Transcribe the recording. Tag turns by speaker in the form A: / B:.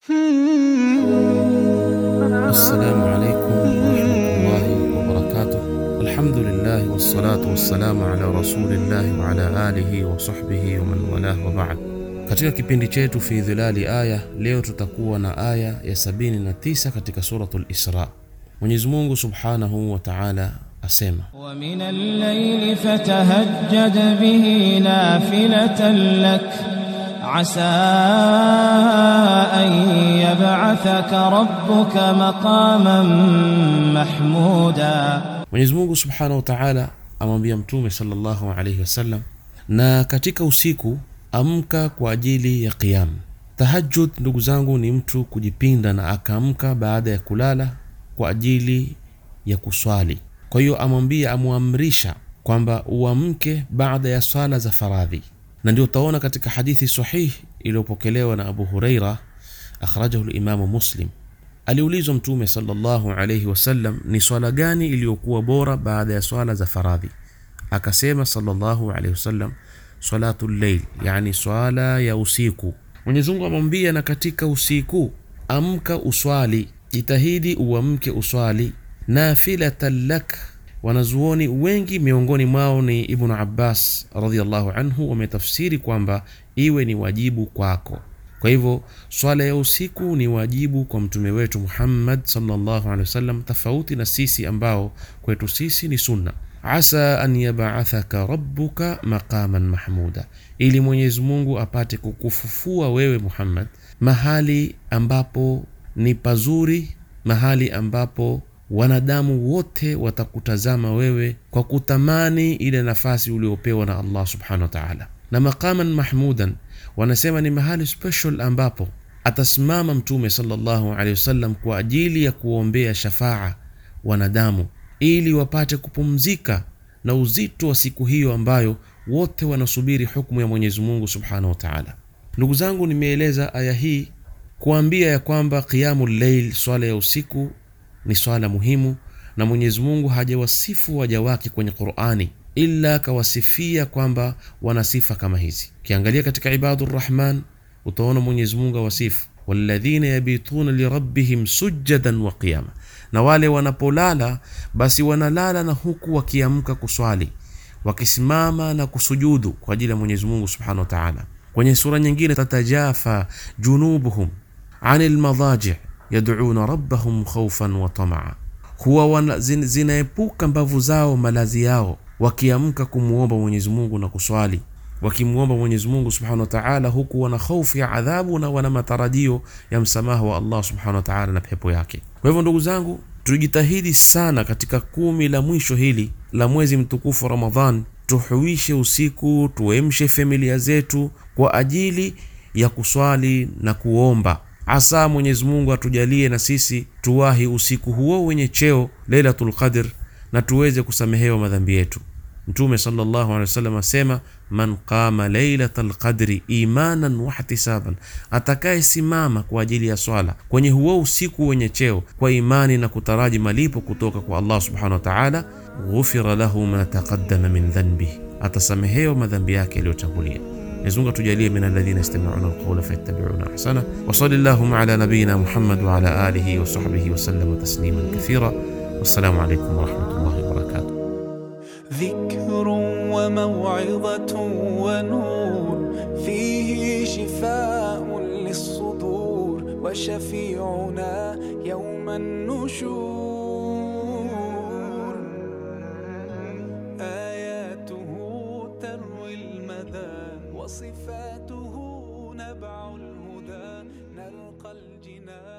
A: Assalamu alaikum warahmatullahi wabarakatuh. Alhamdulillah wassalatu wassalamu ala rasulillahi wa ala alihi wa sahbihi wa man walah wa ba'd. Katika kipindi chetu fi dhilali aya, leo tutakuwa na aya ya 79 katika suratul Isra. Mwenyezi Mungu subhanahu wa ta'ala asema
B: ومن الليل فتهجد به نافلة لك عسى أن يبعثك ربك مقاما محمودا
A: Mwenyezi Mungu Subhanahu wa Ta'ala amwambia Mtume sallallahu alayhi wasallam, na katika usiku amka kwa ajili ya qiyam. Tahajjud, ndugu zangu, ni mtu kujipinda na akaamka baada ya kulala kwa ajili ya kuswali. Kwa hiyo amwambia, amwamrisha kwamba uamke baada ya swala za faradhi, na ndio utaona katika hadithi sahih iliyopokelewa na Abu Huraira, akhrajahu limamu Muslim Aliulizwa Mtume sallallahu alayhi wasallam, ni swala gani iliyokuwa bora baada ya swala za faradhi? Akasema sallallahu alayhi wasallam, salatu llail, yani swala ya usiku. Mwenyezi Mungu amwambia, na katika usiku amka uswali, jitahidi uamke uswali, nafilatan lak. Wanazuoni wengi miongoni mwao ni Ibnu Abbas radhiyallahu anhu wametafsiri kwamba iwe ni wajibu kwako. Kwa hivyo swala ya usiku ni wajibu kwa mtume wetu Muhammad sallallahu alaihi wasallam, tofauti na sisi ambao kwetu sisi ni sunna. Asa an yab'athaka rabbuka maqaman mahmuda, ili Mwenyezi Mungu apate kukufufua wewe Muhammad mahali ambapo ni pazuri, mahali ambapo wanadamu wote watakutazama wewe kwa kutamani ile nafasi uliopewa na Allah subhanahu wa ta'ala. Na maqaman mahmudan wanasema ni mahali special ambapo atasimama mtume sallallahu alaihi wasallam kwa ajili ya kuombea shafaa wanadamu ili wapate kupumzika na uzito wa siku hiyo ambayo wote wanasubiri hukumu ya Mwenyezi Mungu subhanahu wa ta'ala. Ndugu zangu, nimeeleza aya hii kuambia ya kwamba qiyamul layl, swala ya usiku ni swala muhimu, na Mwenyezi Mungu hajawasifu waja wake kwenye Qur'ani illa akawasifia kwamba wana sifa kama hizi. Ukiangalia katika Ibadu Rahman utaona Mwenyezi Mungu awasifu walladhina yabituna lirabbihim sujadan wa qiyama, na wale wanapolala basi wanalala na huku wakiamka kuswali, wakisimama na kusujudu kwa ajili ya Mwenyezi Mungu subhanahu wa ta'ala. Kwenye sura nyingine, tatajafa junubuhum anil madaji yad'una rabbahum khawfan wa tamaa, huwa wana- zin- zinaepuka mbavu zao malazi yao wakiamka kumwomba Mwenyezi Mungu na kuswali, wakimwomba Mwenyezi Mungu subhanahu wa ta'ala, huku wana hofu ya adhabu na wana matarajio ya msamaha wa Allah subhanahu wa ta'ala na pepo yake. Kwa hivyo ndugu zangu, tujitahidi sana katika kumi la mwisho hili la mwezi mtukufu Ramadhan, tuhuishe usiku, tuemshe familia zetu kwa ajili ya kuswali na kuomba. Asa Mwenyezi Mungu atujalie na sisi tuwahi usiku huo wenye cheo Lailatul Qadr na tuweze kusamehewa madhambi yetu. Mtume sallallahu alaihi wasallam asema, man qama lailatal qadri imanan wahtisaban, atakayesimama kwa ajili ya swala kwenye huo usiku wenye cheo kwa imani na kutaraji malipo kutoka kwa Allah subhanahu wa ta'ala, ghufira lahu ma taqaddama min dhanbihi, atasamehewa madhambi yake yaliyotangulia. Mwenyezi Mungu atujalie min alladhina yastami'una alqawla fayattabi'una ahsana wa sallallahu ala nabiyyina Muhammad wa ala alihi wa sahbihi wa sallama tasliman kathira. Wassalamu alaykum wa rahmatullahi wa barakatuh.
C: ذكر وموعظة ونور فيه شفاء للصدور وشفيعنا يوم النشور آياته تروي المدى وصفاته نبع الهدى نلقى الجنان